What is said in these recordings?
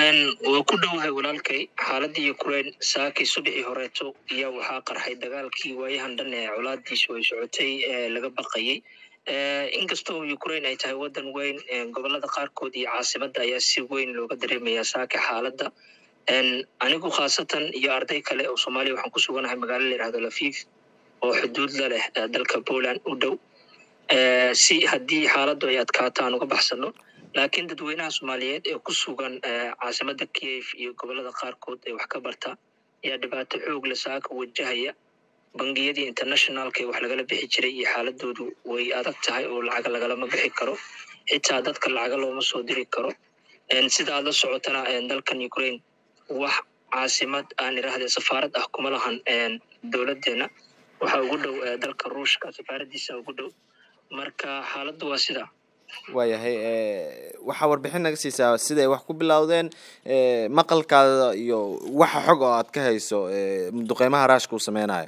waa ku dhowahay walaalkay xaaladii ukraine saakii subaxii horeeto ayaa waxaa qarxay dagaalkii waayahan dhan ee colaadiisu ay socotay ee laga baqayay inkastoo ukraine ay tahay wadan weyn gobolada qaarkood iyo caasimada ayaa si weyn looga dareemaya saaka xaaladda anigu khaasatan iyo arday kale oo soomaaliya waxaan ku suganahay magaalo la yihahdo lafif oo xuduud la leh dalka poland u dhow si haddii xaaladdu ay adkaato aan uga baxsano laakiin dadweynaha soomaaliyeed ee ku sugan caasimada kiev iyo gobolada qaarkood ee wax ka barta ayaa dhibaato xoog la saaka wajahaya bangiyadii internationalka ee wax lagala bixi jiray iyo xaaladoodu way adag tahay oo lacaga lagalama bixi karo xitaa dadka lacaga looma soo diri karo sida aad la socotana dalkan ukraine wax caasimad aan idhaahde safaarad ah kuma lahan dowladeena waxaa ugu dhow dalka ruushka safaaradiisa ugu dhow marka xaaladdu waa sidaa waayahay waxaa warbixin naga siisaa siday wax ku bilowdeen maqalkaada iyo waxa xog oo aad ka hayso duqeymaha raashka uu sameynayo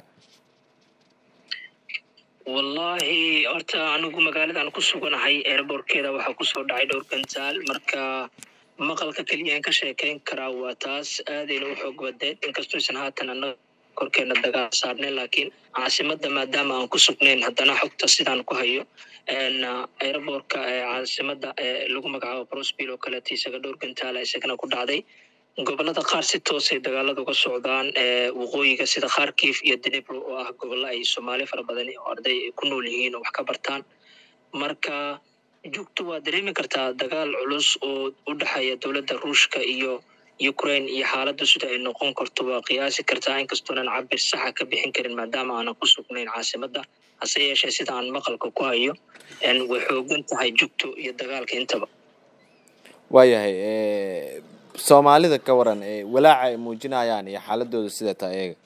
wallahi horta anigu magaaladan ku suganahay airbortkeeda waxaa kusoo dhacay dhowr gantaal marka maqalka keliya aan ka sheekeyn karaa waa taas aadayna u xoog badeed inkastoo isan haatan annaga korkeena dagaal saarneen laakiin caasimada maadaama aan ku sugnayn haddana xogta sidaan ku hayo airbortka caasimada lagu magacaabo brosbil oo kaleeto isaga dhowr gantaala isagana ku dhacday gobolada qaar si toosay dagaalada uga socdaan waqooyiga sida kharkiv iyo denebro oo ah gobollo ay soomaali fara badan oo arday ay ku nool yihiin oo wax ka bartaan marka jugtu waa dareemi kartaa dagaal culus oo u dhexeeya dowladda ruushka iyo ukraine iyo xaaladdu sida ay noqon karto waa qiyaasi kartaa inkastoonan cabir saxa ka bixin karin maadaama aanan ku sugnayn caasimada hase yeeshee sida aan maqalka ku hayo way xoogan tahay jugtu iyo dagaalka intaba waayahay soomaalida ka waran walaaca ay muujinayaan iyo xaaladooda sida taa eega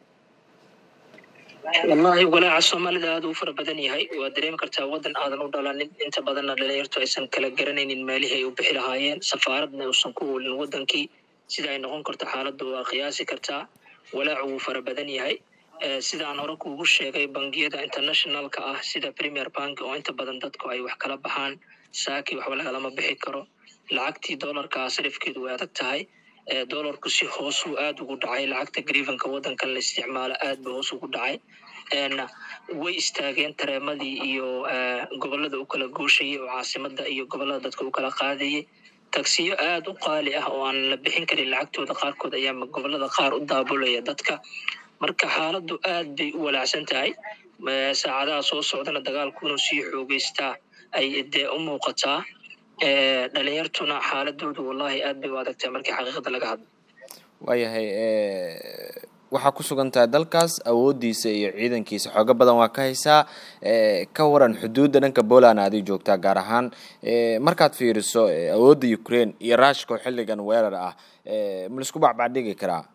wallahi walaaca soomaalida aada u fara badan yahay waa dareemi kartaa waddan aadan u dhalanin inta badanna dhalinyartu aysan kala garanaynin meelihii ay u bixi lahaayeen safaaradna uusan ku oolin waddankii sida ay noqon karto xaaladdu waa qiyaasi kartaa walaacu wuu fara badan yahay sida aan hore kuugu sheegay bangiyada internationalka ah sida premier bank oo inta badan dadku ay wax kala baxaan saaki waxba lagalama bixi karo lacagtii dollarka sarifkeedu way adag tahay dollarku si hoosuu aada ugu dhacay lacagta grievanka waddankan la isticmaalo aad ba hoos ugu dhacay way istaageen tareemadii iyo gobolada u kala gooshayay oo caasimada iyo gobolada dadka u kala qaadayay tagsiyo aada u qaali ah oo aan la bixin karin lacagtooda qaarkood ayaa gobolada qaar u daabulaya dadka marka xaaladdu aad bay u walaacsan tahay saacadaha soo socdana dagaalku inuu sii xoogeystaa ay dee u muuqataa dhalinyartuna xaaladoodu wallahi aad bay u adagtahay markii xaqiiqada laga hadlo waayahay waxaa ku sugan tahay dalkaas awoodiisa iyo ciidankiisa xoogo badan waa ka haysaa ka waran xuduudda dhanka poland adig joogtaa gaar ahaan markaad fiiriso awoodda ukraine iyo rushka oo xilligan weerar ah ma laisku bacbacdhigi karaa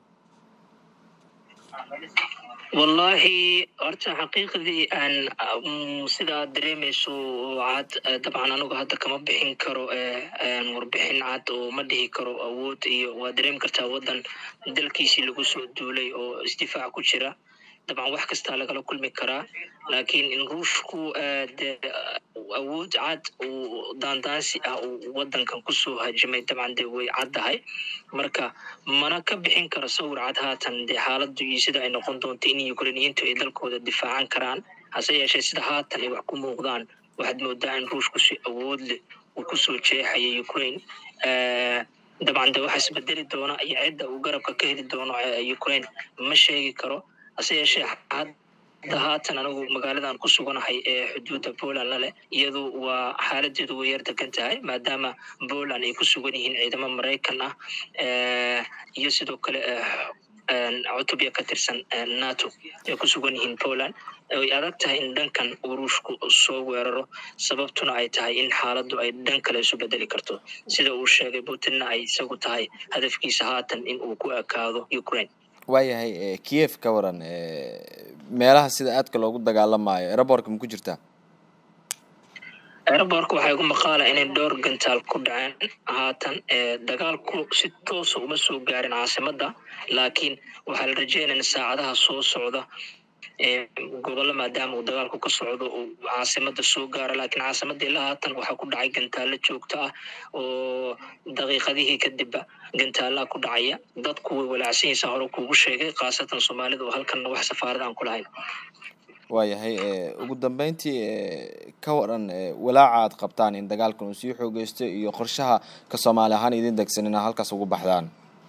wallahi horta xaqiiqdii aan sida aad dareemayso cad dabcan anigu hadda kama bixin karo warbixin cad oo ma dhihi karo awood iyo waa dareemi kartaa waddan dalkiisii lagu soo duulay oo isdifaac ku jira dabcan wax kastaa lagala kulmi karaa laakiin in ruushku de awood cad uu daandaansi ah uu waddankan kusoo hajimay dabcan de way caddahay marka mana ka bixin karo sawir cad haatan dee xaaladdu iyo sida ay noqon doonto in ukrainiyiintu ay dalkooda difaacan karaan hase yeeshee sida haatan ay wax ku muuqdaan waxaad moodaa in ruushku si awood leh uu kusoo jeexaya ukraine dabcan de waxa isbedeli doona iyo cidda uu garabka ka heli doono ukraine ma sheegi karo hase yeeshee hadda haatan anigu magaaladan ku suganahay ee xuduudda poland la leh iyadu waa xaaladeedu way yar degan tahay maadaama poland ay ku sugan yihiin ciidamo maraykan ah iyo sidoo kale cutubya ka tirsan nato ay ku sugan yihiin poland way adag tahay in dhankan uu ruushku soo weeraro sababtuna ay tahay in xaaladdu ay dhan kale isu bedeli karto sida uu sheegay putinna ay isagu tahay hadafkiisa haatan in uu ku ekaado ukraine waayahay kiev ka waran meelaha sida aadka loogu dagaalamayo aerobortka ma ku jirtaa aerobortka waxaa igu maqaala inay dhowr gantaal ku dhaceen haatan dagaalku si toosa uma soo gaarin caasimada laakiin waxaa la rajeynaya saacadaha soo socda gobollo maadaama uu dagaalku ka socdo uu caasimada soo gaaro laakiin caasimada ilaa haatan waxaa ku dhacay gantaalo joogto ah oo daqiiqadihii kadibba gantaalaha ku dhacaya dadku way walaacsanyiisa hore kuugu sheegay khaasatan soomaalida oo halkanna wax safaarada aan ku lahayn waayahay ugu dambeyntii ka waran walaaca aad qabtaan in dagaalkan uu sii xoogeysto iyo qorshaha ka soomaali ahaan idin degsan inaa halkaas ugu baxdaan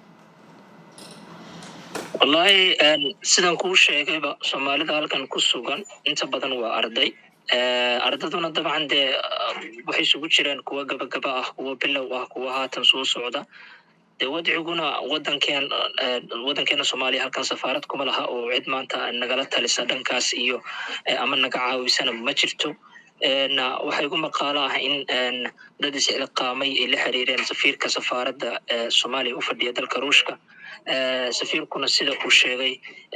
wallaahi sidaan kuu sheegayba soomaalida halkan ku sugan inta badan waa arday ardaduna dabcan dee waxay isugu jiraan kuwa gabagaba ah kuwa bilow ah kuwa haatan soo socda dee wadciguna wadankeen wadankeena soomaaliya halkan safaarad kuma laha oo cid maanta nagala talisa dhankaas iyo ama naga caawisana ma jirto waxaa igu maqaalo ah in dad iscilqaamay ay la xiriireen safiirka safaaradda soomaaliya u fadhiya dalka ruushka safiirkuna sida uu sheegay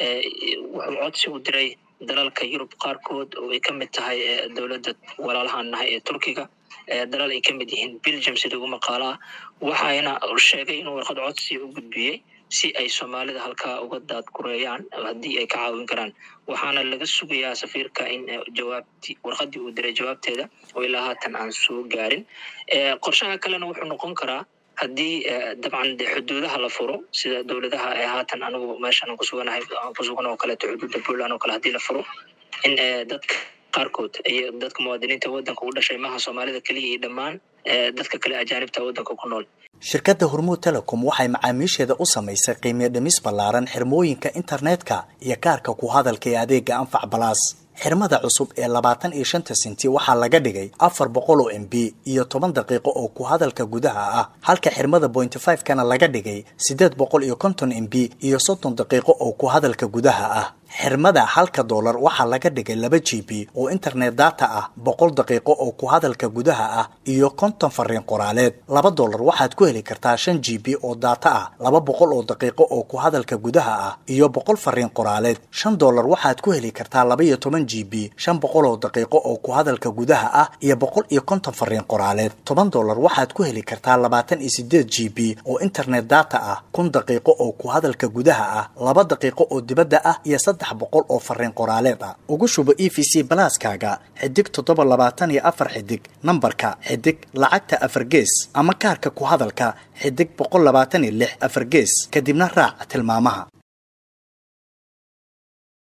wuxuu codsi u diray dalalka yurub qaarkood oo ay ka mid tahay dowladda walaalahaan nahay ee turkiga dalal ay ka mid yihiin belgium sida ugu maqaalaha waxayna sheegay inuu warqad codsi u gudbiyey si ay soomaalida halkaa uga daadgureeyaan haddii ay ka caawin karaan waxaana laga sugayaa safiirka in jawaabti warqadii uu diray jawaabteeda oo ilaa haatan aan soo gaarin qorshaha kalena wuxuu noqon karaa haddii dabcan de xuduudaha la furo sida dowladaha ee haatan anigu meeshan aan kusuganahay aan kusugan oo kaleeto xuduudda puntland oo kale haddii la furo in dadka qaarkood iyo dadka muwaadiniinta waddanka u dhashay maha soomaalida keliya iyo dhammaan dadka kale ajaanibta waddanka ku nool shirkadda hormuud telecom waxay macaamiisheeda u samaysay qiimiyo dhimis ballaaran xirmooyinka internetka iyo kaarka ku hadalka ee adeega anfac balaas xirmada cusub ee labaatan iyo shanta senti waxaa laga dhigay afar boqol oo m b iyo toban daqiiqo oo ku hadalka gudaha ah halka xirmada bointy five kana laga dhigay siddeed boqol iyo konton m b iyo soddon daqiiqo oo ku hadalka gudaha ah xirmada halka doolar waxaa laga dhigay laba g b oo internet data ah boqol daqiiqo oo ku hadalka gudaha ah iyo konton fariin qoraaleed laba doolar waxaad ku heli kartaa shan g b oo data ah laba boqol oo daqiiqo oo ku hadalka gudaha ah iyo boqol fariin qoraaleed shan doolar waxaad ku heli kartaa laba iyo toban g b shan boqol oo daqiiqo oo ku hadalka gudaha ah iyo boqol iyo konton fariin qoraaleed toban doolar waxaad ku heli kartaa labaatan iyo sideed g b oo internet data ah kun daqiiqo oo ku hadalka gudaha ah laba daqiiqo oo dibadda ah iyo saddex boqol oo fariin qoraaleed ah ugu shubo e v c balaaskaaga xidig toddoba labaatan iyo afar xidig nambarka xidig lacagta afar gees ama kaarka ku hadalka xidig boqol labaatan iyo lix afar gees kadibna raac tilmaamaha